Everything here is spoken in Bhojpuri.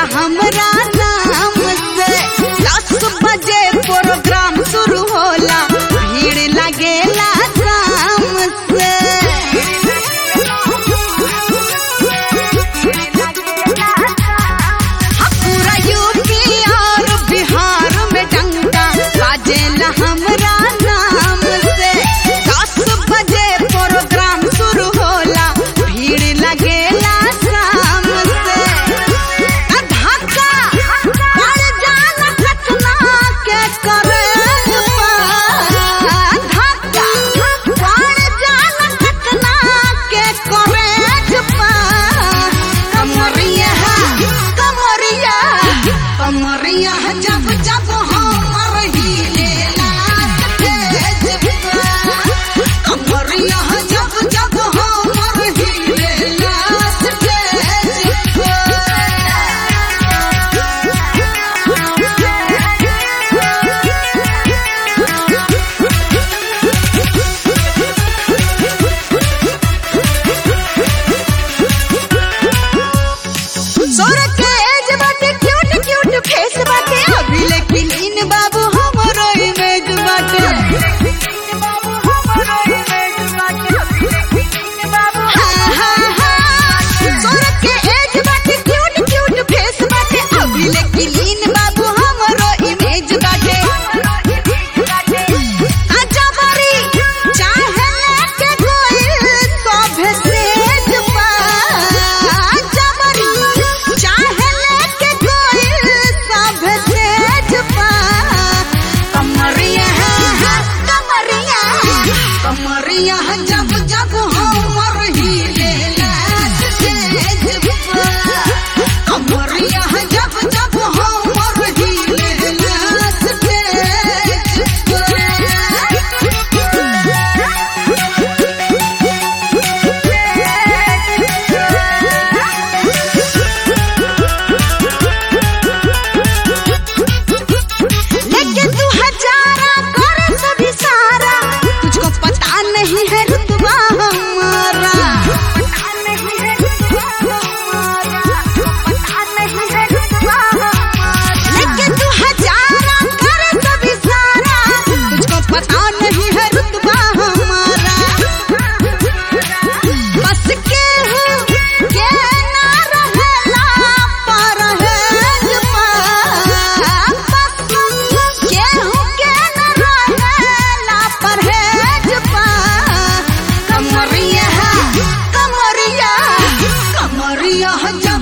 हमरा नाम से दस बजे प्रोग्राम शुरू होला भीड़ लगेला शाम से पूरा यूपी और बिहार में डंका बाजेला हमरा नाम से दस बजे प्रोग्राम शुरू होला भीड़ लगेला शाम से आ धक्का पड़ जाला घटना के करे धक्का पड़ जाला घटना के करे कमरिया कमरिया कमरिया जब जब हमर हिले कमरिया जब जब हमर हिले सोर के एज बाटे क्यूट क्यूट फेस बाटे अभी लेकिन इन बाबू हमरो इमेज बाटे हाँ, हाँ, हाँ। सोर के एज बाटे क्यूट क्यूट फेस बाटे अभी लेकिन इन बाबू हमरो इमेज बाटे आजा बारी चाहे लेके कोई सभे सेज पा आजा बारी चाहे लेके कोई सभे सेज पा कमरिया कमरिया कमरिया जब जब हमर हिले सेज पा कमरिया जब जब हमर हिले सेज लेकिन तू हजारा करे सभी सारा तुझको पता नहीं है रुतबा हमारा लेकिन तू हजारा करे सभी सारा तुझको पता नहीं है रुतबा हमारा बस के हूँ के ना रहेला पर है जुबा बस के हूँ के ना रहेला पर है जुबा कमरिया कमरिया कमरिया